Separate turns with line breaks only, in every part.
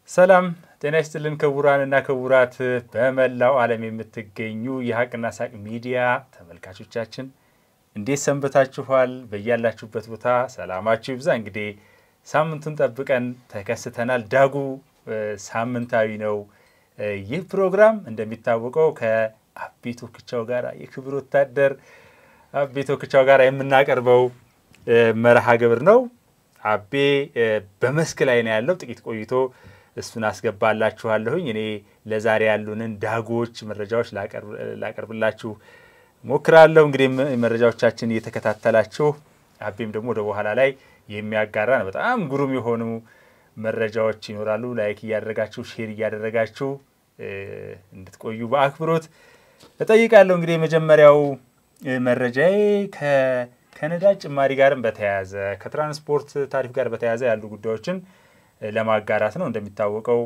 ሰላም ጤና ይስጥልን ክቡራን እና ክቡራት በመላው ዓለም የምትገኙ የሀቅና ሳቅ ሚዲያ ተመልካቾቻችን እንዴት ሰንበታችኋል? በያላችሁበት ቦታ ሰላማችሁ ይብዛ። እንግዲህ ሳምንቱን ጠብቀን ተከስተናል። ዳጉ ሳምንታዊ ነው። ይህ ፕሮግራም እንደሚታወቀው ከአቤ ቶክቻው ጋር የክብር ወታደር አቤ ቶክቻው ጋር የምናቀርበው መርሃ ግብር ነው። አቤ በመስክ ላይ ነው ያለው። ጥቂት ቆይቶ እሱን አስገባላችኋለሁኝ። እኔ ለዛሬ ያሉንን ዳጎች መረጃዎች ላቀርብላችሁ ሞክራለሁ። እንግዲህ መረጃዎቻችን እየተከታተላችሁ አቤም ደግሞ ወደ በኋላ ላይ የሚያጋራ ነው። በጣም ግሩም የሆኑ መረጃዎች ይኖራሉ። ላይክ እያደረጋችሁ ሼር እያደረጋችሁ እንድትቆዩ በአክብሮት እጠይቃለሁ። እንግዲህ የመጀመሪያው መረጃዬ ከነዳጅ ጭማሪ ጋርም በተያያዘ ከትራንስፖርት ታሪፍ ጋር በተያያዘ ያሉ ጉዳዮችን ለማጋራት ነው። እንደሚታወቀው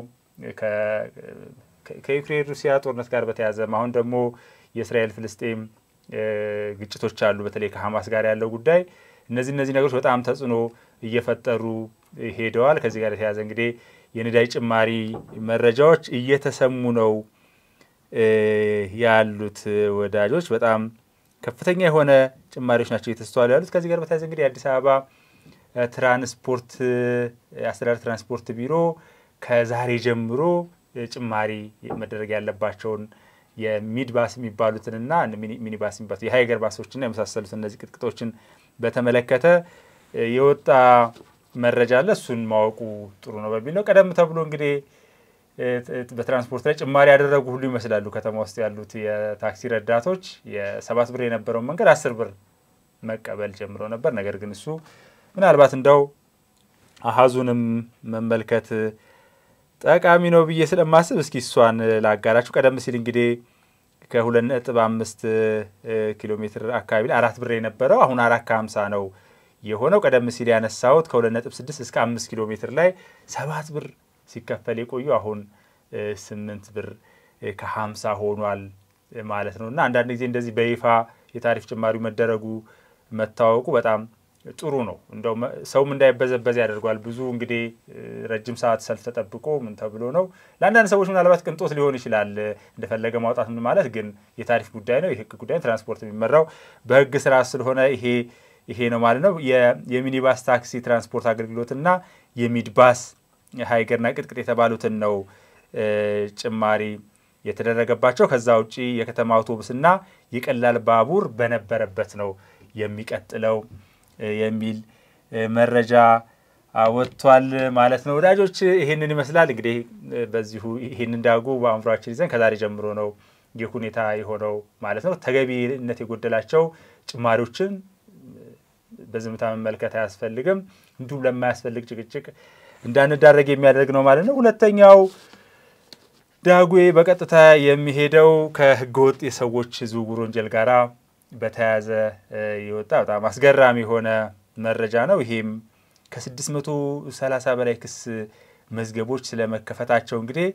ከዩክሬን ሩሲያ ጦርነት ጋር በተያያዘ አሁን ደግሞ የእስራኤል ፍልስጤም ግጭቶች አሉ። በተለይ ከሀማስ ጋር ያለው ጉዳይ እነዚህ እነዚህ ነገሮች በጣም ተጽዕኖ እየፈጠሩ ሄደዋል። ከዚህ ጋር የተያያዘ እንግዲህ የነዳጅ ጭማሪ መረጃዎች እየተሰሙ ነው ያሉት ወዳጆች በጣም ከፍተኛ የሆነ ጭማሪዎች ናቸው እየተስተዋሉ ያሉት። ከዚህ ጋር በተያያዘ እንግዲህ የአዲስ አበባ ትራንስፖርት አስተዳደር ትራንስፖርት ቢሮ ከዛሬ ጀምሮ ጭማሪ መደረግ ያለባቸውን የሚድባስ የሚባሉትንና ሚኒባስ የሚባሉት የሀይገር ባሶችና የመሳሰሉት እነዚህ ቅጥቅጦችን በተመለከተ የወጣ መረጃ አለ። እሱን ማወቁ ጥሩ ነው በሚል ነው። ቀደም ተብሎ እንግዲህ በትራንስፖርት ላይ ጭማሪ ያደረጉ ሁሉ ይመስላሉ ከተማ ውስጥ ያሉት የታክሲ ረዳቶች የሰባት ብር የነበረውን መንገድ አስር ብር መቀበል ጀምረው ነበር። ነገር ግን እሱ ምናልባት እንደው አሀዙንም መመልከት ጠቃሚ ነው ብዬ ስለማስብ እስኪ እሷን ላጋራችሁ። ቀደም ሲል እንግዲህ ከሁለት ነጥብ አምስት ኪሎ ሜትር አካባቢ ላይ አራት ብር የነበረው አሁን አራት ከሀምሳ ነው የሆነው። ቀደም ሲል ያነሳሁት ከሁለት ነጥብ ስድስት እስከ አምስት ኪሎ ሜትር ላይ ሰባት ብር ሲከፈል የቆዩ አሁን ስምንት ብር ከሀምሳ ሆኗል ማለት ነው እና አንዳንድ ጊዜ እንደዚህ በይፋ የታሪፍ ጭማሪው መደረጉ መታወቁ በጣም ጥሩ ነው። እንደው ሰውም እንዳይበዘበዝ ያደርጓል። ብዙ እንግዲህ ረጅም ሰዓት ሰልፍ ተጠብቆ ምን ተብሎ ነው። ለአንዳንድ ሰዎች ምናልባት ቅንጦት ሊሆን ይችላል እንደፈለገ ማውጣት ምን ማለት ግን የታሪፍ ጉዳይ ነው፣ የህግ ጉዳይ ትራንስፖርት የሚመራው በህግ ስራ ስለሆነ ይሄ ይሄ ነው ማለት ነው። የሚኒባስ ታክሲ ትራንስፖርት አገልግሎትና የሚድባስ ሀይገርና ቅጥቅጥ የተባሉትን ነው ጭማሪ የተደረገባቸው። ከዛ ውጪ የከተማ አውቶቡስና የቀላል ባቡር በነበረበት ነው የሚቀጥለው የሚል መረጃ ወጥቷል ማለት ነው። ወዳጆች ይህንን ይመስላል እንግዲህ በዚሁ ይህንን ዳጉ በአእምሯችን ይዘን ከዛሬ ጀምሮ ነው ይህ ሁኔታ የሆነው ማለት ነው። ተገቢነት የጎደላቸው ጭማሪዎችን በዝምታ መመልከት አያስፈልግም። እንዲሁም ለማያስፈልግ ጭቅጭቅ እንዳንዳረግ የሚያደርግ ነው ማለት ነው። ሁለተኛው ዳጉዌ በቀጥታ የሚሄደው ከህገወጥ የሰዎች ዝውውር ወንጀል ጋራ በተያያዘ የወጣ በጣም አስገራሚ የሆነ መረጃ ነው። ይሄም ከ630 በላይ ክስ መዝገቦች ስለመከፈታቸው እንግዲህ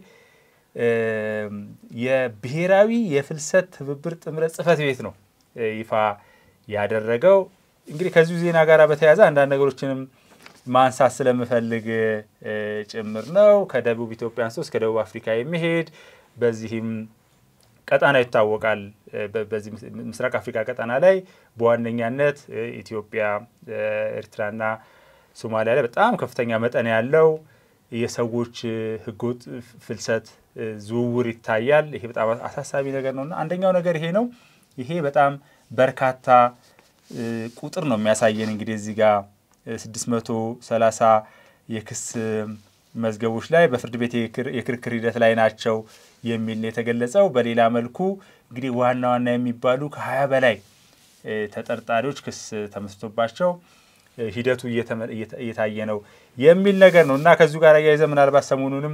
የብሔራዊ የፍልሰት ትብብር ጥምረት ጽሕፈት ቤት ነው ይፋ ያደረገው። እንግዲህ ከዚሁ ዜና ጋር በተያያዘ አንዳንድ ነገሮችንም ማንሳት ስለምፈልግ ጭምር ነው። ከደቡብ ኢትዮጵያ አንስቶ እስከ ደቡብ አፍሪካ የሚሄድ በዚህም ቀጠና ይታወቃል። በዚህ ምስራቅ አፍሪካ ቀጠና ላይ በዋነኛነት ኢትዮጵያ፣ ኤርትራና ሶማሊያ ላይ በጣም ከፍተኛ መጠን ያለው የሰዎች ህገወጥ ፍልሰት ዝውውር ይታያል። ይሄ በጣም አሳሳቢ ነገር ነው እና አንደኛው ነገር ይሄ ነው። ይሄ በጣም በርካታ ቁጥር ነው የሚያሳየን እንግዲህ እዚህ ጋር 630 የክስ መዝገቦች ላይ በፍርድ ቤት የክርክር ሂደት ላይ ናቸው የሚል ነው የተገለጸው። በሌላ መልኩ እንግዲህ ዋና ዋና የሚባሉ ከሀያ በላይ ተጠርጣሪዎች ክስ ተመስቶባቸው ሂደቱ እየታየ ነው የሚል ነገር ነው እና ከዚሁ ጋር አያይዘ ምናልባት ሰሞኑንም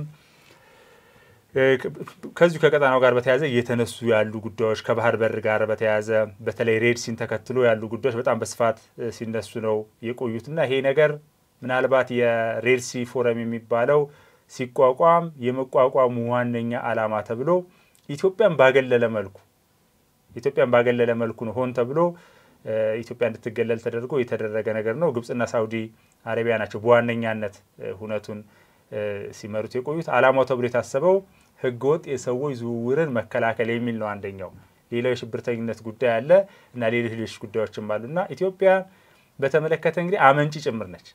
ከዚሁ ከቀጠናው ጋር በተያያዘ እየተነሱ ያሉ ጉዳዮች ከባህር በር ጋር በተያያዘ በተለይ ሬድሲን ተከትሎ ያሉ ጉዳዮች በጣም በስፋት ሲነሱ ነው የቆዩትና ይሄ ነገር ምናልባት የሬድሲ ፎረም የሚባለው ሲቋቋም የመቋቋሙ ዋነኛ ዓላማ ተብሎ ኢትዮጵያን ባገለለ መልኩ ኢትዮጵያን ባገለለ መልኩ ነው ሆን ተብሎ ኢትዮጵያ እንድትገለል ተደርጎ የተደረገ ነገር ነው። ግብጽና ሳውዲ አረቢያ ናቸው በዋነኛነት ሁነቱን ሲመሩት የቆዩት። ዓላማው ተብሎ የታሰበው ህገወጥ የሰዎች ዝውውርን መከላከል የሚል ነው አንደኛው። ሌላው የሽብርተኝነት ጉዳይ አለ እና ሌሎች ሌሎች ጉዳዮችም አሉ እና ኢትዮጵያ በተመለከተ እንግዲህ አመንጪ ጭምር ነች።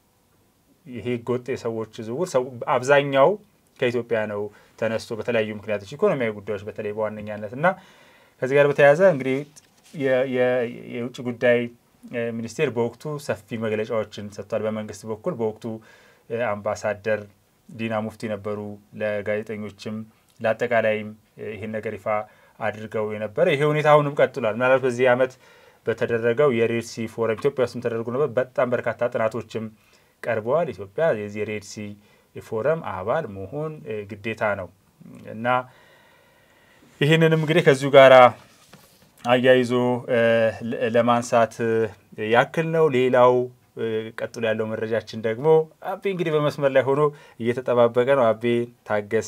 ይሄ ህገወጥ የሰዎች ዝውውር አብዛኛው ከኢትዮጵያ ነው ተነስቶ በተለያዩ ምክንያቶች ኢኮኖሚያዊ ጉዳዮች በተለይ በዋነኛነት እና ከዚህ ጋር በተያያዘ እንግዲህ የውጭ ጉዳይ ሚኒስቴር በወቅቱ ሰፊ መግለጫዎችን ሰጥቷል። በመንግስት በኩል በወቅቱ አምባሳደር ዲና ሙፍቲ ነበሩ። ለጋዜጠኞችም ለአጠቃላይም ይህን ነገር ይፋ አድርገው የነበረ ይሄ ሁኔታ አሁንም ቀጥሏል። ምናልባት በዚህ ዓመት በተደረገው የሬድሲ ፎረም ኢትዮጵያ ውስጥም ተደርጎ ነበር። በጣም በርካታ ጥናቶችም ቀርበዋል። ኢትዮጵያ የዚህ የሬድሲ ፎረም አባል መሆን ግዴታ ነው እና ይህንንም እንግዲህ ከዚሁ ጋር አያይዞ ለማንሳት ያክል ነው። ሌላው ቀጥሎ ያለው መረጃችን ደግሞ አቤ እንግዲህ በመስመር ላይ ሆኖ እየተጠባበቀ ነው። አቤ ታገስ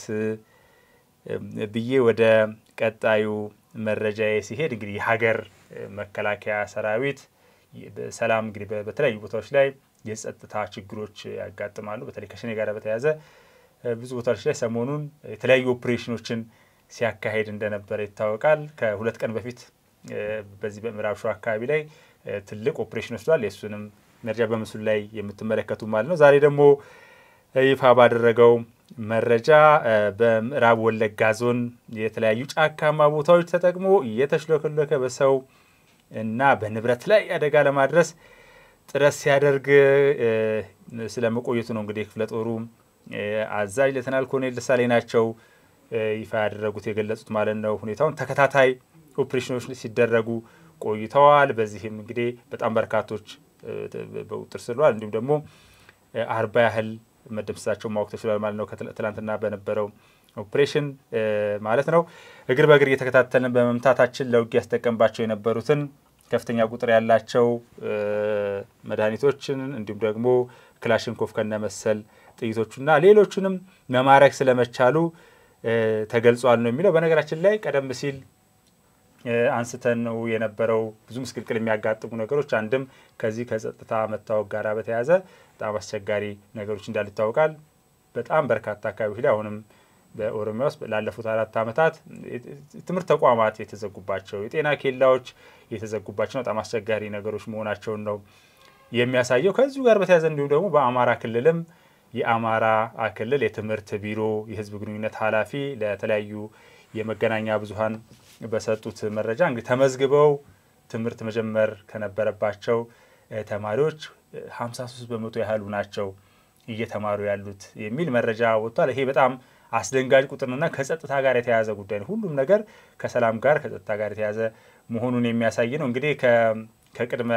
ብዬ ወደ ቀጣዩ መረጃ ሲሄድ እንግዲህ የሀገር መከላከያ ሰራዊት ሰላም እንግዲህ በተለያዩ ቦታዎች ላይ የጸጥታ ችግሮች ያጋጥማሉ። በተለይ ከሸኔ ጋር በተያያዘ ብዙ ቦታዎች ላይ ሰሞኑን የተለያዩ ኦፕሬሽኖችን ሲያካሄድ እንደነበረ ይታወቃል። ከሁለት ቀን በፊት በዚህ በምዕራብ ሸዋ አካባቢ ላይ ትልቅ ኦፕሬሽን ወስዷል። የእሱንም መረጃ በምስሉ ላይ የምትመለከቱ ማለት ነው። ዛሬ ደግሞ ይፋ ባደረገው መረጃ በምዕራብ ወለጋ ዞን የተለያዩ ጫካማ ቦታዎች ተጠቅሞ እየተሽለከለከ በሰው እና በንብረት ላይ አደጋ ለማድረስ ጥረት ሲያደርግ ስለመቆየቱ ነው እንግዲህ ክፍለ ጦሩ አዛዥ ሌተናል ኮሎኔል ደሳለኝ ናቸው ይፋ ያደረጉት የገለጹት ማለት ነው። ሁኔታውን ተከታታይ ኦፕሬሽኖች ሲደረጉ ቆይተዋል። በዚህም እንግዲህ በጣም በርካቶች በቁጥጥር ስር ውለዋል። እንዲሁም ደግሞ አርባ ያህል መደምሰሳቸው ማወቅ ተችሏል ማለት ነው። ትላንትና በነበረው ኦፕሬሽን ማለት ነው። እግር በእግር እየተከታተልን በመምታታችን ለውጊያ ያስጠቀምባቸው የነበሩትን ከፍተኛ ቁጥር ያላቸው መድኃኒቶችን እንዲሁም ደግሞ ክላሽንኮቭ ከነ መሰል ጥይቶቹና ሌሎቹንም መማረክ ስለመቻሉ ተገልጿል ነው የሚለው። በነገራችን ላይ ቀደም ሲል አንስተን ነው የነበረው ብዙ ምስቅልቅል የሚያጋጥሙ ነገሮች አንድም ከዚህ ከጸጥታ መታወቅ ጋር በተያያዘ በጣም አስቸጋሪ ነገሮች እንዳሉ ይታወቃል። በጣም በርካታ አካባቢዎች ላይ አሁንም በኦሮሚያ ውስጥ ላለፉት አራት ዓመታት ትምህርት ተቋማት የተዘጉባቸው፣ የጤና ኬላዎች የተዘጉባቸው በጣም አስቸጋሪ ነገሮች መሆናቸውን ነው የሚያሳየው። ከዚሁ ጋር በተያያዘ እንዲሁም ደግሞ በአማራ ክልልም የአማራ ክልል የትምህርት ቢሮ የሕዝብ ግንኙነት ኃላፊ ለተለያዩ የመገናኛ ብዙኃን በሰጡት መረጃ እንግዲህ ተመዝግበው ትምህርት መጀመር ከነበረባቸው ተማሪዎች 53 በመቶ ያህሉ ናቸው እየተማሩ ያሉት የሚል መረጃ ወጥቷል። ይሄ በጣም አስደንጋጭ ቁጥርና ከጸጥታ ጋር የተያያዘ ጉዳይ ነው። ሁሉም ነገር ከሰላም ጋር ከጸጥታ ጋር የተያያዘ መሆኑን የሚያሳይ ነው። እንግዲህ ከቅድመ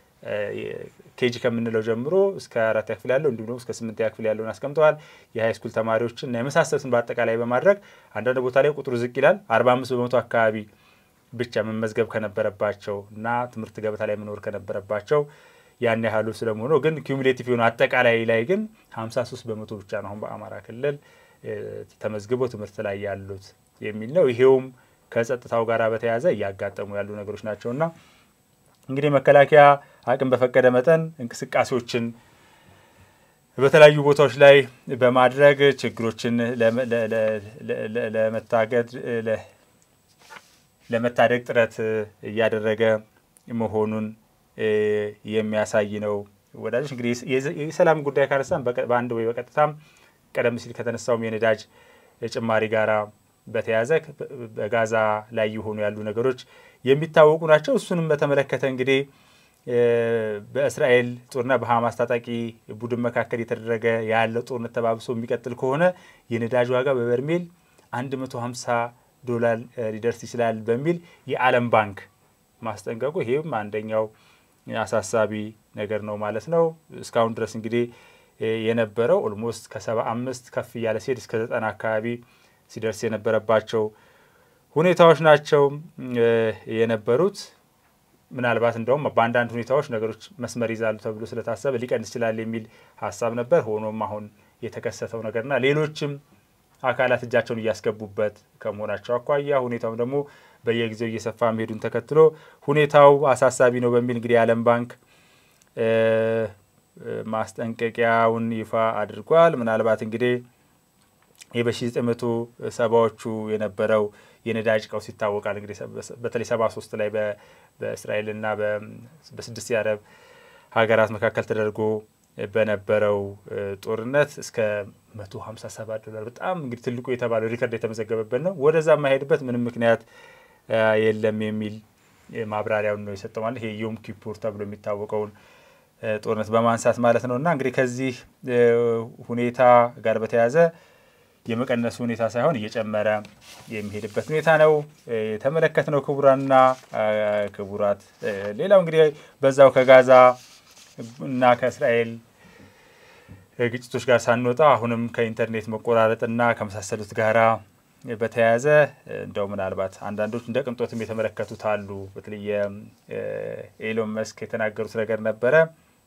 ኬጂ ከምንለው ጀምሮ እስከ አራተኛ ክፍል ያለው እንዲሁም ደግሞ እስከ ስምንተኛ ክፍል ያለውን አስቀምጠዋል። የሀይስኩል ተማሪዎችን እና የመሳሰሉትን በአጠቃላይ በማድረግ አንዳንድ ቦታ ላይ ቁጥሩ ዝቅ ይላል። አርባ አምስት በመቶ አካባቢ ብቻ መመዝገብ ከነበረባቸው እና ትምህርት ገበታ ላይ መኖር ከነበረባቸው ያን ያህሉ ስለመሆኑ ግን ኪሙሌቲቭ የሆነ አጠቃላይ ላይ ግን ሀምሳ ሶስት በመቶ ብቻ ነው አሁን በአማራ ክልል ተመዝግበው ትምህርት ላይ ያሉት የሚል ነው። ይሄውም ከጸጥታው ጋር በተያያዘ እያጋጠሙ ያሉ ነገሮች ናቸውና እንግዲህ መከላከያ አቅም በፈቀደ መጠን እንቅስቃሴዎችን በተለያዩ ቦታዎች ላይ በማድረግ ችግሮችን ለመታገድ ለመታደግ ጥረት እያደረገ መሆኑን የሚያሳይ ነው። ወዳጆች እንግዲህ የሰላም ጉዳይ ካነሳን በአንድ ወይ በቀጥታም ቀደም ሲል ከተነሳውም የነዳጅ ጭማሪ ጋራ በተያያዘ በጋዛ ላይ የሆኑ ያሉ ነገሮች የሚታወቁ ናቸው። እሱንም በተመለከተ እንግዲህ በእስራኤል ጦርና በሐማስ ታጣቂ ቡድን መካከል የተደረገ ያለው ጦርነት ተባብሶ የሚቀጥል ከሆነ የነዳጅ ዋጋ በበርሜል 150 ዶላር ሊደርስ ይችላል በሚል የዓለም ባንክ ማስጠንቀቁ ይሄም አንደኛው አሳሳቢ ነገር ነው ማለት ነው። እስካሁን ድረስ እንግዲህ የነበረው ኦልሞስት ከሰባ አምስት ከፍ እያለ ሲሄድ እስከ ዘጠና አካባቢ ሲደርስ የነበረባቸው ሁኔታዎች ናቸው የነበሩት። ምናልባት እንደውም በአንዳንድ ሁኔታዎች ነገሮች መስመር ይዛሉ ተብሎ ስለታሰበ ሊቀንስ ይችላል የሚል ሀሳብ ነበር። ሆኖም አሁን የተከሰተው ነገርና ሌሎችም አካላት እጃቸውን እያስገቡበት ከመሆናቸው አኳያ ሁኔታውም ደግሞ በየጊዜው እየሰፋ መሄዱን ተከትሎ ሁኔታው አሳሳቢ ነው በሚል እንግዲህ የዓለም ባንክ ማስጠንቀቂያውን ይፋ አድርጓል። ምናልባት እንግዲህ ይህ በሺ ዘጠኝ መቶ ሰባዎቹ የነበረው የነዳጅ ቀውስ ይታወቃል። እንግዲህ በተለይ ሰባ ሶስት ላይ በእስራኤልና በስድስት የአረብ ሀገራት መካከል ተደርጎ በነበረው ጦርነት እስከ መቶ ሀምሳ ሰባት ዶላር በጣም እንግዲህ ትልቁ የተባለው ሪከርድ የተመዘገበበት ነው። ወደዛ የማይሄድበት ምንም ምክንያት የለም የሚል ማብራሪያውን ነው የሰጠው። ማለት ይሄ ዮም ኪፑር ተብሎ የሚታወቀውን ጦርነት በማንሳት ማለት ነው። እና እንግዲህ ከዚህ ሁኔታ ጋር በተያያዘ የመቀነሱ ሁኔታ ሳይሆን እየጨመረ የሚሄድበት ሁኔታ ነው የተመለከትነው። ክቡራንና ክቡራት፣ ሌላው እንግዲህ በዛው ከጋዛ እና ከእስራኤል ግጭቶች ጋር ሳንወጣ አሁንም ከኢንተርኔት መቆራረጥና ከመሳሰሉት ጋራ በተያያዘ እንደው ምናልባት አንዳንዶች እንደ ቅንጦትም የተመለከቱት አሉ። በተለይ ኤሎን መስክ የተናገሩት ነገር ነበረ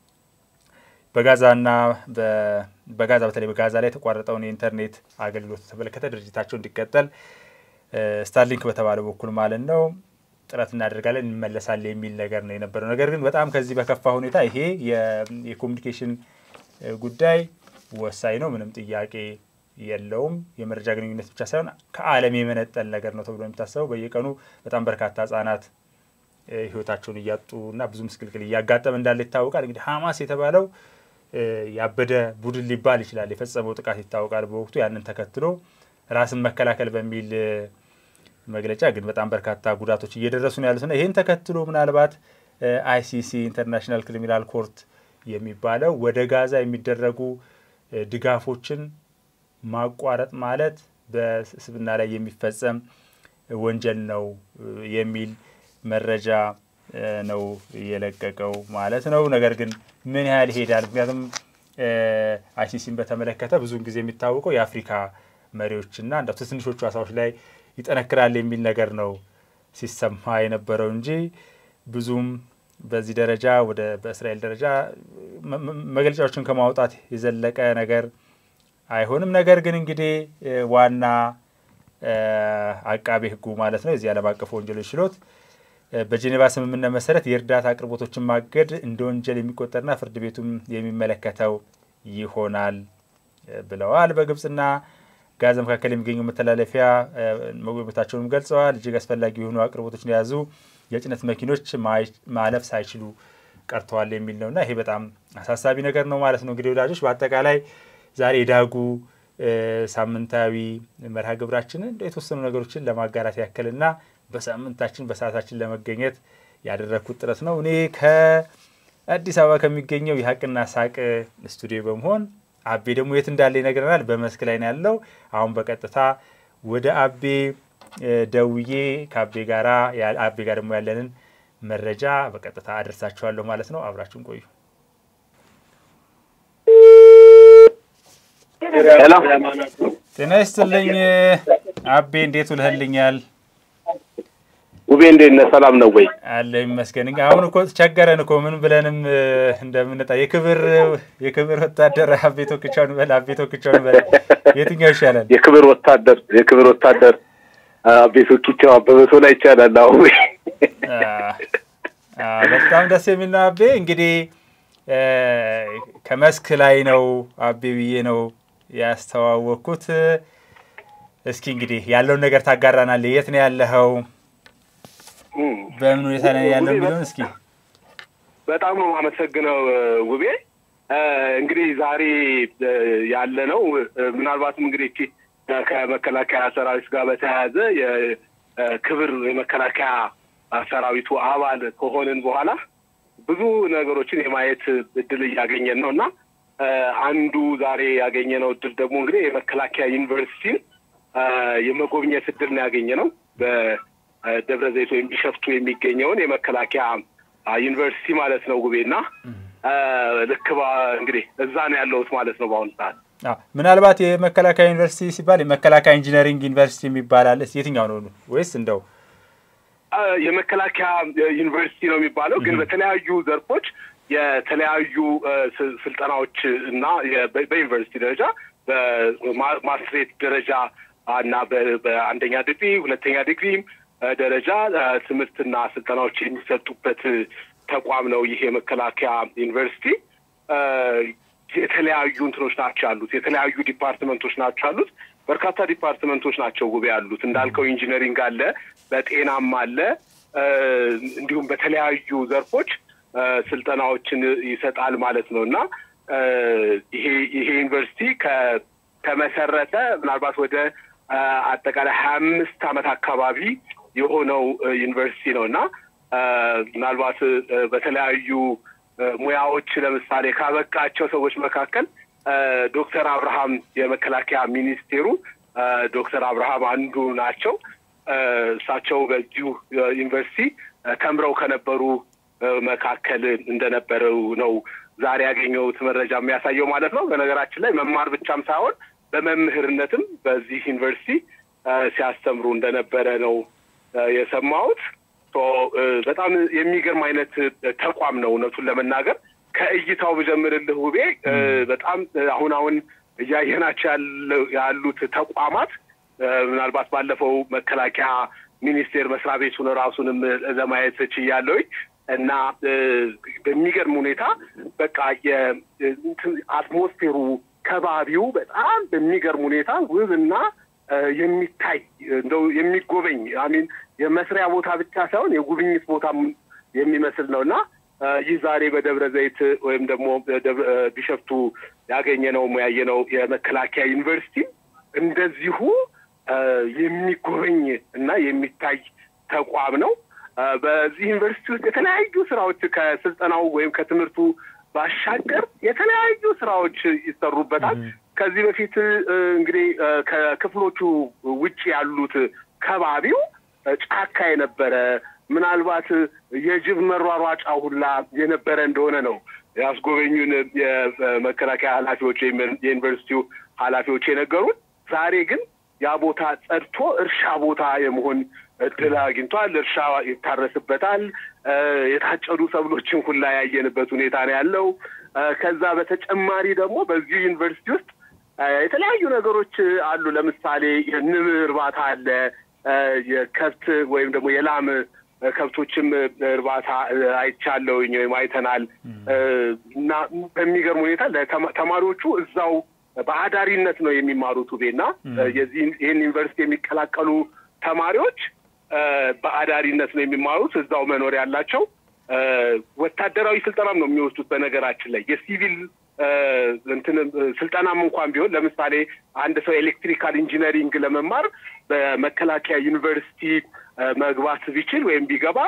በጋዛና በጋዛ በተለይ በጋዛ ላይ የተቋረጠውን የኢንተርኔት አገልግሎት የተመለከተ ድርጅታቸው እንዲቀጠል ስታርሊንክ በተባለ በኩል ማለት ነው ጥረት እናደርጋለን እንመለሳለን የሚል ነገር ነው የነበረው። ነገር ግን በጣም ከዚህ በከፋ ሁኔታ ይሄ የኮሚኒኬሽን ጉዳይ ወሳኝ ነው፣ ምንም ጥያቄ የለውም። የመረጃ ግንኙነት ብቻ ሳይሆን ከዓለም የመነጠል ነገር ነው ተብሎ የሚታሰበው በየቀኑ በጣም በርካታ ህጻናት ህይወታቸውን እያጡ እና ብዙ ምስቅልቅል እያጋጠመ እንዳለ ይታወቃል። እንግዲህ ሀማስ የተባለው ያበደ ቡድን ሊባል ይችላል። የፈጸመው ጥቃት ይታወቃል በወቅቱ ያንን ተከትሎ ራስን መከላከል በሚል መግለጫ ግን በጣም በርካታ ጉዳቶች እየደረሱ ነው ያሉትና ይህን ተከትሎ ምናልባት አይሲሲ ኢንተርናሽናል ክሪሚናል ኮርት የሚባለው ወደ ጋዛ የሚደረጉ ድጋፎችን ማቋረጥ ማለት በስብና ላይ የሚፈጸም ወንጀል ነው የሚል መረጃ ነው የለቀቀው ማለት ነው። ነገር ግን ምን ያህል ይሄዳል? ምክንያቱም አይሲሲን በተመለከተ ብዙውን ጊዜ የሚታወቀው የአፍሪካ መሪዎችና እንደ ትንሾቹ አሳዎች ላይ ይጠነክራል የሚል ነገር ነው ሲሰማ የነበረው እንጂ ብዙም በዚህ ደረጃ ወደ በእስራኤል ደረጃ መግለጫዎችን ከማውጣት የዘለቀ ነገር አይሆንም። ነገር ግን እንግዲህ ዋና አቃቤ ሕጉ ማለት ነው የዚህ ዓለም አቀፍ ወንጀሎች ችሎት በጄኔቫ ስምምነት መሰረት የእርዳታ አቅርቦቶችን ማገድ እንደ ወንጀል የሚቆጠርና ፍርድ ቤቱም የሚመለከተው ይሆናል ብለዋል። በግብጽና ጋዛ መካከል የሚገኘው መተላለፊያ መጎብኘታቸውንም ገልጸዋል። እጅግ አስፈላጊ የሆኑ አቅርቦቶችን የያዙ የጭነት መኪኖች ማለፍ ሳይችሉ ቀርተዋል የሚል ነው እና ይሄ በጣም አሳሳቢ ነገር ነው ማለት ነው። እንግዲህ ወዳጆች በአጠቃላይ ዛሬ የዳጉ ሳምንታዊ መርሃ ግብራችንን የተወሰኑ ነገሮችን ለማጋራት ያክልና በሳምንታችን በሰዓታችን ለመገኘት ያደረግኩት ጥረት ነው። እኔ ከአዲስ አበባ ከሚገኘው የሀቅና ሳቅ ስቱዲዮ በመሆን አቤ ደግሞ የት እንዳለ ይነግረናል። በመስክ ላይ ነው ያለው። አሁን በቀጥታ ወደ አቤ ደውዬ ከአቤ ጋራ አቤ ጋር ደግሞ ያለንን መረጃ በቀጥታ አደርሳችኋለሁ ማለት ነው። አብራችሁን ቆዩ። ጤና ይስጥልኝ አቤ፣ እንዴት ውልህልኛል?
ውቤ እንዴት ነህ? ሰላም ነው ወይ?
አለ ይመስገን። አሁን እኮ ቸገረን እኮ ምን ብለንም እንደምንጣ የክብር የክብር ወታደር አቤ ቶክቻውን በል አቤ ቶክቻውን በል የትኛው ይሻላል?
የክብር ወታደር የክብር ወታደር አቤ ቶክቻው አበበ ቶላ ይቻላል። አሁን
በጣም ደስ የሚል ነው አቤ። እንግዲህ ከመስክ ላይ ነው አቤ ብዬ ነው ያስተዋወቅኩት። እስኪ እንግዲህ ያለውን ነገር ታጋራናለህ። የት ነው ያለኸው? በምን ሁኔታ ላይ ያለው የሚለውን እስኪ።
በጣም ነው የማመሰግነው ውቤ። እንግዲህ ዛሬ ያለ ነው ምናልባትም እንግዲህ ከመከላከያ ሰራዊት ጋር በተያያዘ የክብር የመከላከያ ሰራዊቱ አባል ከሆንን በኋላ ብዙ ነገሮችን የማየት እድል እያገኘን ነው እና አንዱ ዛሬ ያገኘነው እድል ደግሞ እንግዲህ የመከላከያ ዩኒቨርሲቲን የመጎብኘት እድል ነው ያገኘ ነው ደብረ ዘይት ወይም ቢሸፍቱ የሚገኘውን የመከላከያ ዩኒቨርሲቲ ማለት ነው ጉቤ እና ልክ እንግዲህ እዛ ነው ያለሁት ማለት ነው በአሁኑ ሰዓት።
ምናልባት የመከላከያ ዩኒቨርሲቲ ሲባል የመከላከያ ኢንጂነሪንግ ዩኒቨርሲቲ የሚባላል የትኛው ነው ወይስ እንደው
የመከላከያ ዩኒቨርሲቲ ነው የሚባለው? ግን በተለያዩ ዘርፎች የተለያዩ ስልጠናዎች እና በዩኒቨርሲቲ ደረጃ በማስትሬት ደረጃ እና በአንደኛ ዲግሪ ሁለተኛ ዲግሪም ደረጃ ትምህርትና ስልጠናዎች የሚሰጡበት ተቋም ነው ይህ የመከላከያ ዩኒቨርሲቲ። የተለያዩ እንትኖች ናቸው ያሉት። የተለያዩ ዲፓርትመንቶች ናቸው ያሉት። በርካታ ዲፓርትመንቶች ናቸው ውቤ ያሉት። እንዳልከው ኢንጂነሪንግ አለ፣ በጤናም አለ፣ እንዲሁም በተለያዩ ዘርፎች ስልጠናዎችን ይሰጣል ማለት ነው እና ይሄ ይሄ ዩኒቨርሲቲ ከተመሰረተ ምናልባት ወደ አጠቃላይ ሀያ አምስት ዓመት አካባቢ የሆነው ዩኒቨርሲቲ ነው እና ምናልባት በተለያዩ ሙያዎች ለምሳሌ ካበቃቸው ሰዎች መካከል ዶክተር አብርሃም የመከላከያ ሚኒስቴሩ ዶክተር አብርሃም አንዱ ናቸው። እሳቸው በዚሁ ዩኒቨርሲቲ ተምረው ከነበሩ መካከል እንደነበረው ነው ዛሬ ያገኘሁት መረጃ የሚያሳየው ማለት ነው። በነገራችን ላይ መማር ብቻም ሳይሆን በመምህርነትም በዚህ ዩኒቨርሲቲ ሲያስተምሩ እንደነበረ ነው የሰማሁት። በጣም የሚገርም አይነት ተቋም ነው እውነቱን ለመናገር ከእይታው ብጀምርልህ ውቤ በጣም አሁን አሁን እያየናቸው ያሉት ተቋማት ምናልባት ባለፈው መከላከያ ሚኒስቴር መስሪያ ቤቱን ራሱንም ለማየት ችያለሁኝ እና በሚገርም እንደው በቃ የአትሞስፌሩ ከባቢው በጣም በሚገርም ሁኔታ ውብና የሚታይ እንደው የሚጎበኝ አሚን የመስሪያ ቦታ ብቻ ሳይሆን የጉብኝት ቦታ የሚመስል ነው እና ይህ ዛሬ በደብረ ዘይት ወይም ደግሞ ቢሸፍቱ ያገኘነው ያየነው የመከላከያ ዩኒቨርሲቲ እንደዚሁ የሚጎበኝ እና የሚታይ ተቋም ነው። በዚህ ዩኒቨርሲቲ ውስጥ የተለያዩ ስራዎች ከስልጠናው ወይም ከትምህርቱ ባሻገር የተለያዩ ስራዎች ይሰሩበታል። ከዚህ በፊት እንግዲህ ከክፍሎቹ ውጭ ያሉት ከባቢው ጫካ የነበረ ምናልባት የጅብ መሯሯጫ ሁላ የነበረ እንደሆነ ነው ያስጎበኙን የመከላከያ ኃላፊዎች ወይም የዩኒቨርሲቲው ኃላፊዎች የነገሩን። ዛሬ ግን ያ ቦታ ጸድቶ እርሻ ቦታ የመሆን እድል አግኝቷል። እርሻ ይታረስበታል። የታጨዱ ሰብሎችን ሁላ ያየንበት ሁኔታ ነው ያለው። ከዛ በተጨማሪ ደግሞ በዚሁ ዩኒቨርሲቲ ውስጥ የተለያዩ ነገሮች አሉ። ለምሳሌ የንብ እርባታ አለ። የከብት ወይም ደግሞ የላም ከብቶችም እርባታ አይቻለውኝ ወይም አይተናል እና በሚገርም ሁኔታ ተማሪዎቹ እዛው በአዳሪነት ነው የሚማሩት ውቤና የዚህ ይህን ዩኒቨርሲቲ የሚቀላቀሉ ተማሪዎች በአዳሪነት ነው የሚማሩት። እዛው መኖር ያላቸው ወታደራዊ ስልጠናም ነው የሚወስዱት። በነገራችን ላይ የሲቪል እንትን ስልጠናም እንኳን ቢሆን ለምሳሌ አንድ ሰው ኤሌክትሪካል ኢንጂነሪንግ ለመማር በመከላከያ ዩኒቨርሲቲ መግባት ቢችል ወይም ቢገባ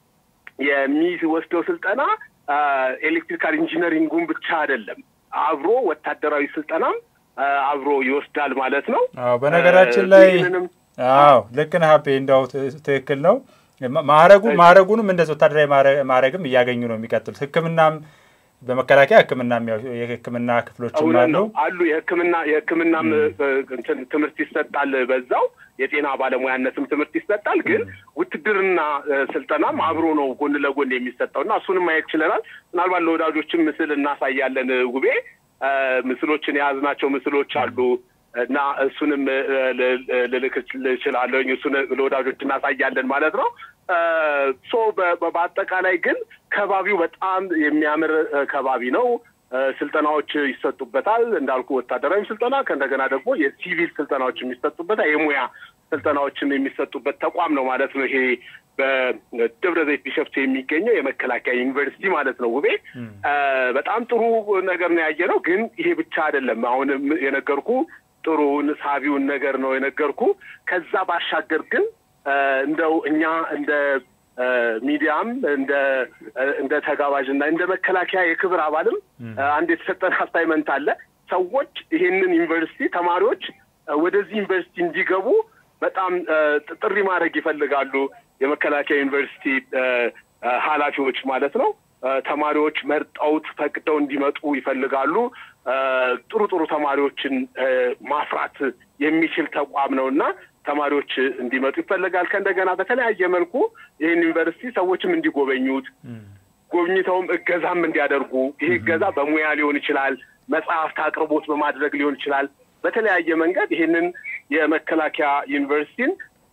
የሚወስደው ስልጠና ኤሌክትሪካል ኢንጂነሪንጉን ብቻ አይደለም፣ አብሮ ወታደራዊ ስልጠናም አብሮ ይወስዳል ማለት ነው።
አዎ በነገራችን ላይ አዎ ልክ ነህ ሀቤ፣ እንዳው ትክክል ነው። ማዕረጉ ማዕረጉንም እንደዚህ ወታደራዊ ማዕረግም እያገኙ ነው የሚቀጥሉት። ሕክምናም በመከላከያ ሕክምና የሕክምና ክፍሎችም አሉ
አሉ የሕክምና የሕክምናም ትምህርት ይሰጣል። በዛው የጤና ባለሙያነትም ትምህርት ይሰጣል። ግን ውትድርና ስልጠናም አብሮ ነው ጎን ለጎን የሚሰጠው እና እሱንም ማየት ችለናል። ምናልባት ለወዳጆችም ምስል እናሳያለን። ውቤ ምስሎችን የያዝናቸው ምስሎች አሉ እና እሱንም ልልክ እችላለሁኝ። እሱን ለወዳጆች እናሳያለን ማለት ነው። ሶ በአጠቃላይ ግን ከባቢው በጣም የሚያምር ከባቢ ነው። ስልጠናዎች ይሰጡበታል እንዳልኩ ወታደራዊ ስልጠና ከእንደገና ደግሞ የሲቪል ስልጠናዎች የሚሰጡበታል የሙያ ስልጠናዎችም የሚሰጡበት ተቋም ነው ማለት ነው። ይሄ በደብረ ዘይት ቢሸፍቱ የሚገኘው የመከላከያ ዩኒቨርሲቲ ማለት ነው። ውቤ በጣም ጥሩ ነገር ነው ያየ ነው። ግን ይሄ ብቻ አይደለም። አሁን የነገርኩ ጥሩውን ሳቢውን ነገር ነው የነገርኩ። ከዛ ባሻገር ግን እንደው እኛ እንደ ሚዲያም እንደ እንደ ተጋባዥና እንደ መከላከያ የክብር አባልም አንድ የተሰጠን አሳይመንት አለ። ሰዎች ይሄንን ዩኒቨርሲቲ ተማሪዎች ወደዚህ ዩኒቨርሲቲ እንዲገቡ በጣም ጥሪ ማድረግ ይፈልጋሉ። የመከላከያ ዩኒቨርሲቲ ኃላፊዎች ማለት ነው። ተማሪዎች መርጠውት ፈቅደው እንዲመጡ ይፈልጋሉ። ጥሩ ጥሩ ተማሪዎችን ማፍራት የሚችል ተቋም ነው እና ተማሪዎች እንዲመጡ ይፈልጋል። ከእንደገና በተለያየ መልኩ ይህን ዩኒቨርሲቲ ሰዎችም እንዲጎበኙት ጎብኝተውም እገዛም እንዲያደርጉ ይህ እገዛ በሙያ ሊሆን ይችላል፣ መጽሐፍት አቅርቦት በማድረግ ሊሆን ይችላል። በተለያየ መንገድ ይህንን የመከላከያ ዩኒቨርሲቲን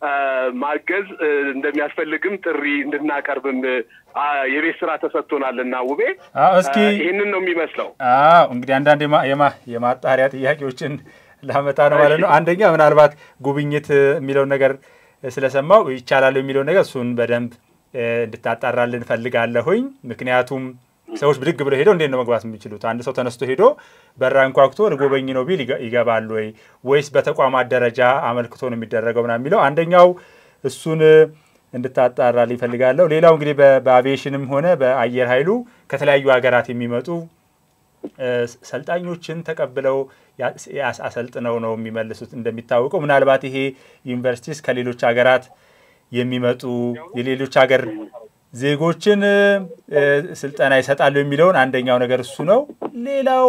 ማገዝ እንደሚያስፈልግም ጥሪ እንድናቀርብም የቤት ስራ ተሰጥቶናል እና ውቤ
እስኪ
ይህንን ነው የሚመስለው።
አዎ እንግዲህ አንዳንድ የማጣሪያ ጥያቄዎችን ላመጣ ነው ማለት ነው። አንደኛ ምናልባት ጉብኝት የሚለውን ነገር ስለሰማው ይቻላል የሚለውን ነገር እሱን በደንብ እንድታጣራልን ፈልጋለሁኝ። ምክንያቱም ሰዎች ብድግ ብለው ሄደው እንዴት ነው መግባት የሚችሉት? አንድ ሰው ተነስቶ ሄዶ በራ እንኳኩቶ ልጎበኝ ነው ቢል ይገባሉ ወይ ወይስ በተቋማት ደረጃ አመልክቶ ነው የሚደረገው ምናምን የሚለው አንደኛው እሱን እንድታጣራልኝ እፈልጋለሁ። ሌላው እንግዲህ በአቪዬሽንም ሆነ በአየር ኃይሉ ከተለያዩ ሀገራት የሚመጡ ሰልጣኞችን ተቀብለው አሰልጥነው ነው የሚመልሱት። እንደሚታወቀው ምናልባት ይሄ ዩኒቨርሲቲስ ከሌሎች ሀገራት የሚመጡ የሌሎች ሀገር ዜጎችን ስልጠና ይሰጣሉ የሚለውን አንደኛው ነገር እሱ ነው። ሌላው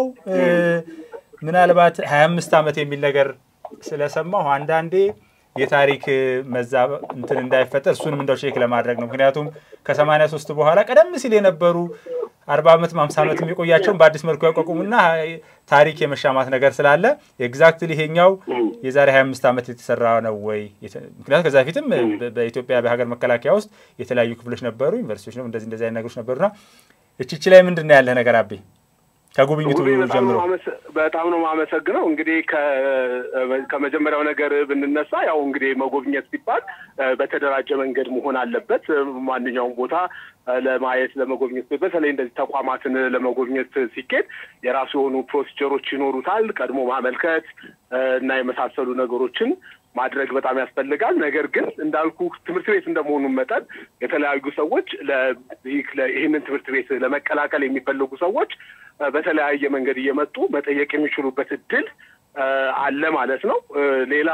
ምናልባት ሀያ አምስት ዓመት የሚል ነገር ስለሰማሁ አንዳንዴ የታሪክ መዛ እንትን እንዳይፈጠር እሱንም እንደው ቼክ ለማድረግ ነው። ምክንያቱም ከሰማንያ ሶስት በኋላ ቀደም ሲል የነበሩ አርባ ዓመት ሃምሳ ዓመት የቆያቸውን በአዲስ መልኩ ያቋቁሙና ታሪክ የመሻማት ነገር ስላለ ኤግዛክትሊ ይሄኛው የዛሬ ሀያ አምስት ዓመት የተሰራ ነው ወይ? ምክንያቱም ከዛ በፊትም በኢትዮጵያ በሀገር መከላከያ ውስጥ የተለያዩ ክፍሎች ነበሩ፣ ዩኒቨርሲቲዎች ነው እንደዚህ እንደዚህ አይነት ነገሮች ነበሩና እችች ላይ ምንድን ነው ያለህ ነገር አቤ? ከጉብኝቱ ጀምሮ
በጣም ነው የማመሰግነው። እንግዲህ ከመጀመሪያው ነገር ብንነሳ ያው እንግዲህ መጎብኘት ሲባል በተደራጀ መንገድ መሆን አለበት። ማንኛውም ቦታ ለማየት ለመጎብኘት በተለይ እንደዚህ ተቋማትን ለመጎብኘት ሲኬድ የራሱ የሆኑ ፕሮሲጀሮች ይኖሩታል። ቀድሞ ማመልከት እና የመሳሰሉ ነገሮችን ማድረግ በጣም ያስፈልጋል። ነገር ግን እንዳልኩ ትምህርት ቤት እንደመሆኑ መጠን የተለያዩ ሰዎች ይህንን ትምህርት ቤት ለመቀላቀል የሚፈልጉ ሰዎች በተለያየ መንገድ እየመጡ መጠየቅ የሚችሉበት እድል አለ ማለት ነው። ሌላ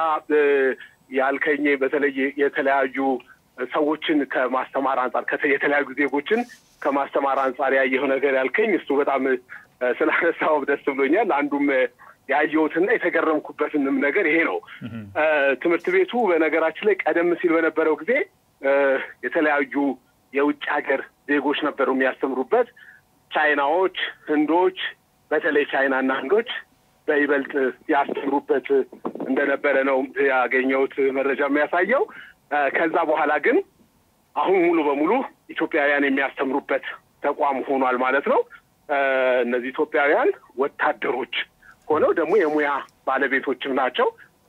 ያልከኝ በተለይ የተለያዩ ሰዎችን ከማስተማር አንጻር የተለያዩ ዜጎችን ከማስተማር አንጻር ያየው ነገር ያልከኝ እሱ በጣም ስላነሳው ደስ ብሎኛል። አንዱም ያየሁትና የተገረምኩበትንም ነገር ይሄ ነው። ትምህርት ቤቱ በነገራችን ላይ ቀደም ሲል በነበረው ጊዜ የተለያዩ የውጭ ሀገር ዜጎች ነበሩ የሚያስተምሩበት። ቻይናዎች፣ ህንዶች፣ በተለይ ቻይናና ህንዶች በይበልጥ ያስተምሩበት እንደነበረ ነው ያገኘሁት መረጃ የሚያሳየው። ከዛ በኋላ ግን አሁን ሙሉ በሙሉ ኢትዮጵያውያን የሚያስተምሩበት ተቋም ሆኗል ማለት ነው። እነዚህ ኢትዮጵያውያን ወታደሮች ሆነው ደግሞ የሙያ ባለቤቶችም ናቸው።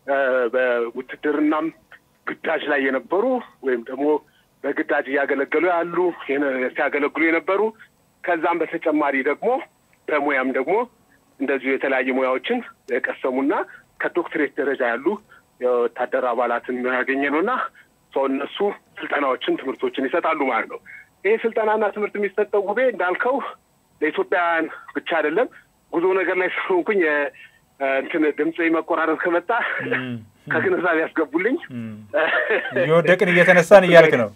በውትድርናም ግዳጅ ላይ የነበሩ ወይም ደግሞ በግዳጅ እያገለገሉ ያሉ ሲያገለግሉ የነበሩ ከዛም በተጨማሪ ደግሞ በሙያም ደግሞ እንደዚሁ የተለያዩ ሙያዎችን የቀሰሙና ከዶክትሬት ደረጃ ያሉ የወታደር አባላትን ያገኘ ነው እና ሰው እነሱ ስልጠናዎችን ትምህርቶችን ይሰጣሉ ማለት ነው። ይህ ስልጠናና ትምህርት የሚሰጠው ጉቤ እንዳልከው ለኢትዮጵያውያን ብቻ አይደለም። ጉዞ ነገር ላይ ስለሆንኩኝ እንትን ድምፅ መቆራረጥ ከመጣ ከግንዛቤ ያስገቡልኝ።
እየወደቅን እየተነሳን እያልክ ነው።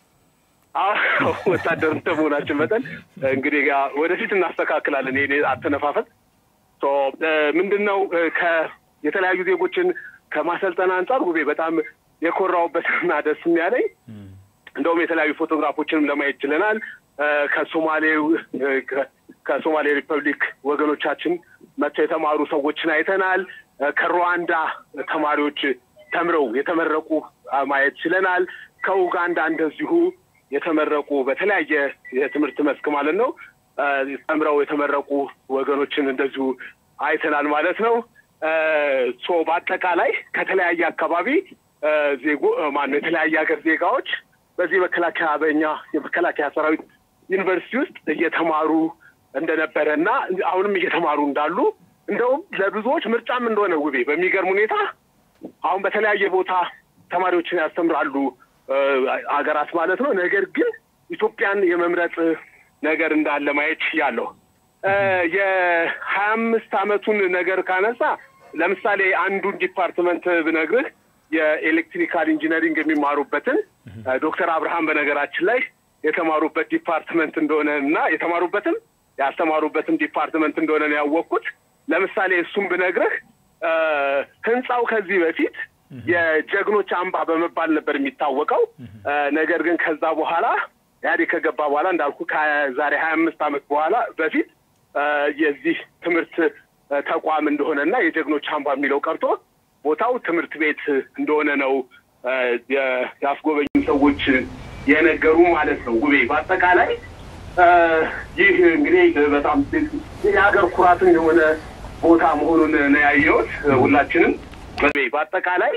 ወታደር እንደመሆናችን መጠን እንግዲህ ወደፊት እናስተካክላለን። ይሄ አተነፋፈት ምንድን ነው የተለያዩ ዜጎችን ከማሰልጠን አንጻር ጉቤ በጣም የኮራውበትና ደስ የሚያለኝ እንደውም የተለያዩ ፎቶግራፎችንም ለማየት ችለናል። ከሶማሌው ከሶማሌ ሪፐብሊክ ወገኖቻችን መጥተው የተማሩ ሰዎችን አይተናል። ከሩዋንዳ ተማሪዎች ተምረው የተመረቁ ማየት ችለናል። ከኡጋንዳ እንደዚሁ የተመረቁ በተለያየ የትምህርት መስክ ማለት ነው ተምረው የተመረቁ ወገኖችን እንደዚሁ አይተናል ማለት ነው። ሶ በአጠቃላይ ከተለያየ አካባቢ ዜጎ ማነው የተለያየ ሀገር ዜጋዎች በዚህ መከላከያ በኛ የመከላከያ ሰራዊት ዩኒቨርሲቲ ውስጥ እየተማሩ እንደነበረ እና አሁንም እየተማሩ እንዳሉ እንደውም ለብዙዎች ምርጫም እንደሆነ ውቤ በሚገርም ሁኔታ አሁን በተለያየ ቦታ ተማሪዎችን ያስተምራሉ አገራት ማለት ነው። ነገር ግን ኢትዮጵያን የመምረጥ ነገር እንዳለ ማየት ያለው የሀያ አምስት አመቱን ነገር ካነሳ ለምሳሌ አንዱን ዲፓርትመንት ብነግርህ የኤሌክትሪካል ኢንጂነሪንግ የሚማሩበትን ዶክተር አብርሃም በነገራችን ላይ የተማሩበት ዲፓርትመንት እንደሆነ እና የተማሩበትም ያስተማሩበትም ዲፓርትመንት እንደሆነ ነው ያወቅኩት። ለምሳሌ እሱም ብነግርህ ህንፃው ከዚህ በፊት የጀግኖች አምባ በመባል ነበር የሚታወቀው። ነገር ግን ከዛ በኋላ ኢህአዴግ ከገባ በኋላ እንዳልኩ ከዛሬ ሀያ አምስት ዓመት በኋላ በፊት የዚህ ትምህርት ተቋም እንደሆነ እና የጀግኖች አምባ የሚለው ቀርቶ ቦታው ትምህርት ቤት እንደሆነ ነው ያስጎበኙ ሰዎች የነገሩ ማለት ነው። ውቤ በአጠቃላይ ይህ እንግዲህ በጣም የሀገር ኩራትም የሆነ ቦታ መሆኑን ነው ያየሁት። ሁላችንም በአጠቃላይ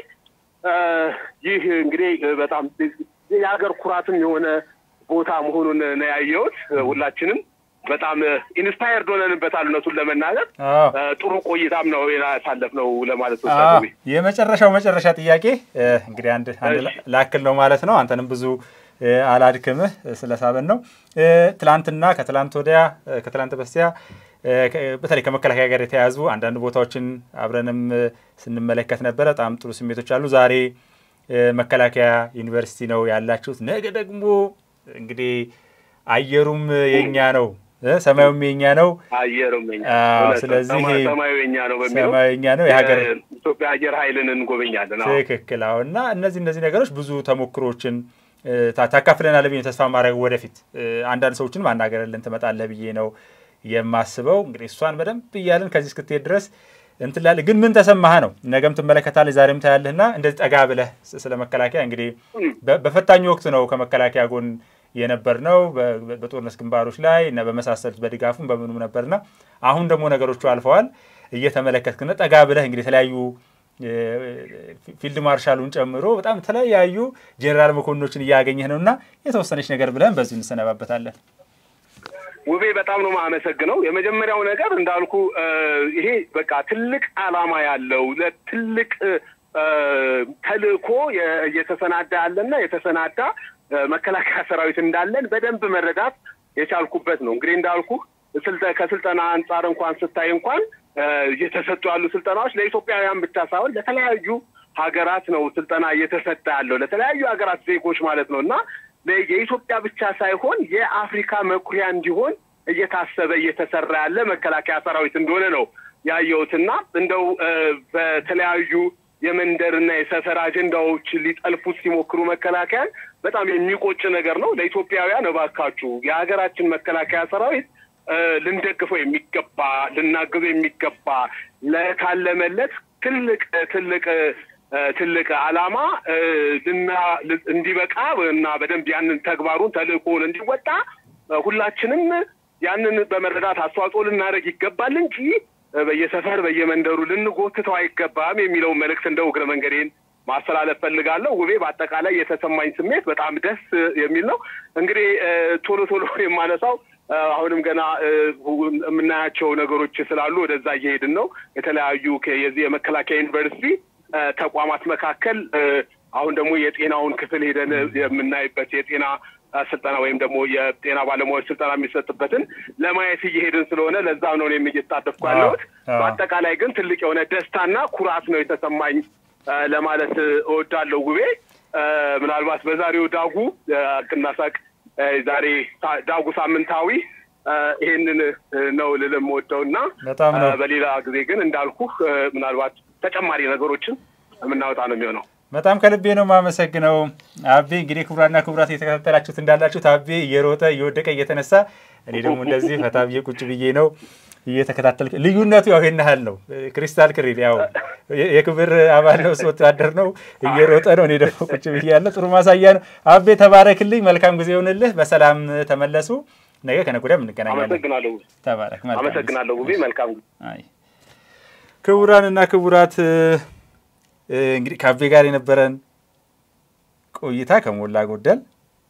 ይህ እንግዲህ በጣም የሀገር ኩራትም የሆነ ቦታ መሆኑን ነው ያየሁት። ሁላችንም በጣም ኢንስፓየርድ ሆነንበታል። እውነቱን ለመናገር ጥሩ ቆይታም ነው ያሳለፍነው ለማለት ነው።
የመጨረሻው መጨረሻ ጥያቄ እንግዲህ አንድ አንድ ላክል ነው ማለት ነው። አንተንም ብዙ አላድክምህ ስለሳበን ነው። ትላንትና ከትላንት ወዲያ ከትላንት በስቲያ በተለይ ከመከላከያ ጋር የተያያዙ አንዳንድ ቦታዎችን አብረንም ስንመለከት ነበረ። በጣም ጥሩ ስሜቶች አሉ። ዛሬ መከላከያ ዩኒቨርሲቲ ነው ያላችሁት። ነገ ደግሞ እንግዲህ አየሩም የኛ ነው፣ ሰማዩም የኛ ነው።
አየሩም
ስለዚህ
ሰማዩ የኛ ነው በሚለው
ሰማዩ የኛ ነው የሀገር
ኢትዮጵያ አየር ኃይልን እንጎበኛለን።
ትክክል። አዎ። እና እነዚህ እነዚህ ነገሮች ብዙ ተሞክሮችን ታካፍለናል ብዬ ተስፋ ማድረግ ወደፊት አንዳንድ ሰዎችን ማናገርልን ትመጣለህ ብዬ ነው የማስበው። እንግዲህ እሷን በደንብ እያልን ከዚህ እስክትሄድ ድረስ እንትን ላለ ግን ምን ተሰማህ ነው። ነገም ትመለከታለህ፣ ዛሬም ታያለህና እንደዚህ ጠጋ ብለህ ስለ መከላከያ እንግዲህ በፈታኝ ወቅት ነው ከመከላከያ ጎን የነበር ነው በጦርነት ግንባሮች ላይ እና በመሳሰሉት በድጋፉም በምኑም ነበርና አሁን ደግሞ ነገሮቹ አልፈዋል። እየተመለከትክና ጠጋ ብለህ እንግዲህ የተለያዩ ፊልድ ማርሻሉን ጨምሮ በጣም የተለያዩ ጄኔራል መኮንኖችን እያገኘህ ነው እና የተወሰነች ነገር ብለን በዚሁ እንሰነባበታለን።
ውቤ በጣም ነው የማመሰግነው። የመጀመሪያው ነገር እንዳልኩ ይሄ በቃ ትልቅ ዓላማ ያለው ለትልቅ ተልእኮ እየተሰናዳ ያለና የተሰናዳ መከላከያ ሰራዊት እንዳለን በደንብ መረዳት የቻልኩበት ነው። እንግዲህ እንዳልኩ ከስልጠና አንጻር እንኳን ስታይ እንኳን እየተሰጡ ያሉ ስልጠናዎች ለኢትዮጵያውያን ብቻ ሳይሆን ለተለያዩ ሀገራት ነው ስልጠና እየተሰጠ ያለው ለተለያዩ ሀገራት ዜጎች ማለት ነው እና የኢትዮጵያ ብቻ ሳይሆን የአፍሪካ መኩሪያ እንዲሆን እየታሰበ እየተሰራ ያለ መከላከያ ሰራዊት እንደሆነ ነው ያየሁትና እንደው በተለያዩ የመንደርና የሰፈር አጀንዳዎች ሊጠልፉት ሲሞክሩ መከላከያን በጣም የሚቆጭ ነገር ነው። ለኢትዮጵያውያን እባካችሁ የሀገራችን መከላከያ ሰራዊት ልንደግፈው የሚገባ ልናግዘው የሚገባ ለታለመለት ትልቅ ትልቅ ትልቅ ዓላማ ልና እንዲበቃ እና በደንብ ያንን ተግባሩን ተልእኮውን እንዲወጣ ሁላችንም ያንን በመረዳት አስተዋጽኦ ልናደርግ ይገባል እንጂ በየሰፈር በየመንደሩ ልንጎትተው አይገባም የሚለውን መልእክት እንደው እግረ መንገዴን ማስተላለፍ ፈልጋለሁ። ውቤ በአጠቃላይ የተሰማኝ ስሜት በጣም ደስ የሚል ነው። እንግዲህ ቶሎ ቶሎ የማነሳው አሁንም ገና የምናያቸው ነገሮች ስላሉ ወደዛ እየሄድን ነው። የተለያዩ የዚህ የመከላከያ ዩኒቨርሲቲ ተቋማት መካከል አሁን ደግሞ የጤናውን ክፍል ሄደን የምናይበት የጤና ስልጠና ወይም ደግሞ የጤና ባለሙያዎች ስልጠና የሚሰጥበትን ለማየት እየሄድን ስለሆነ ለዛ ነው እኔም እየተሳተፍኩ ያለሁት። በአጠቃላይ ግን ትልቅ የሆነ ደስታና ኩራት ነው የተሰማኝ ለማለት እወዳለሁ። ውቤ ምናልባት በዛሬው ዳጉ ቅናሳቅ ዛሬ ዳጉ ሳምንታዊ ይሄንን ነው ልል የምወደው እና በሌላ ጊዜ ግን እንዳልኩህ ምናልባት ተጨማሪ ነገሮችን የምናወጣ ነው የሚሆነው።
በጣም ከልቤ ነው የማመሰግነው አቤ። እንግዲህ ክቡራና ክቡራት እየተከታተላችሁት እንዳላችሁት አቤ እየሮጠ እየወደቀ እየተነሳ፣ እኔ ደግሞ እንደዚህ ፈታ ብዬ ቁጭ ብዬ ነው እየተከታተል። ልዩነቱ ያው ይሄን ያህል ነው። ክሪስታል ክሪል ያው የክብር አባል ነው፣ እሱ ወታደር ነው፣ እየሮጠ ነው። እኔ ደግሞ ቁጭ ብዬ ያለ ጥሩ ማሳያ ነው። አቤ ተባረክልኝ። መልካም ጊዜ ይሆንልህ። በሰላም ተመለሱ። ነገ ከነገ ወዲያም እንገናኛለን።
አመሰግናለሁ።
ተባረክ።
አመሰግናለሁ። ውቤ መልካም
አይ ክቡራንና ክቡራት እንግዲህ ከአቤ ጋር የነበረን ቆይታ ከሞላ ጎደል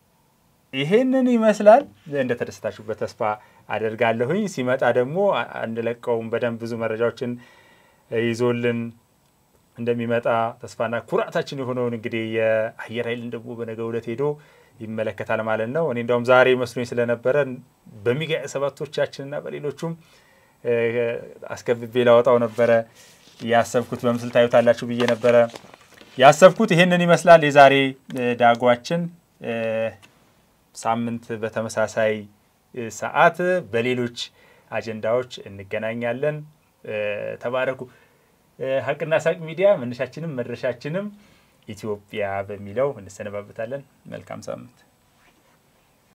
ይሄንን ይመስላል። እንደተደሰታችሁበት ተስፋ አደርጋለሁኝ። ሲመጣ ደግሞ አንለቀውም። በደንብ ብዙ መረጃዎችን ይዞልን እንደሚመጣ ተስፋና ኩራታችን የሆነውን እንግዲህ የአየር ኃይልን ደግሞ በነገው ዕለት ሄዶ ይመለከታል ማለት ነው። እኔ እንደውም ዛሬ መስሎኝ ስለነበረ በሚጋ ሰባቶቻችንና በሌሎቹም አስከብቤ ላወጣው ነበረ ያሰብኩት በምስል ታዩታላችሁ ብዬ ነበረ ያሰብኩት። ይህንን ይመስላል የዛሬ ዳጓችን። ሳምንት በተመሳሳይ ሰዓት በሌሎች አጀንዳዎች እንገናኛለን። ተባረኩ። ሀቅና ሳቅ ሚዲያ መነሻችንም መድረሻችንም ኢትዮጵያ በሚለው እንሰነባበታለን። መልካም ሳምንት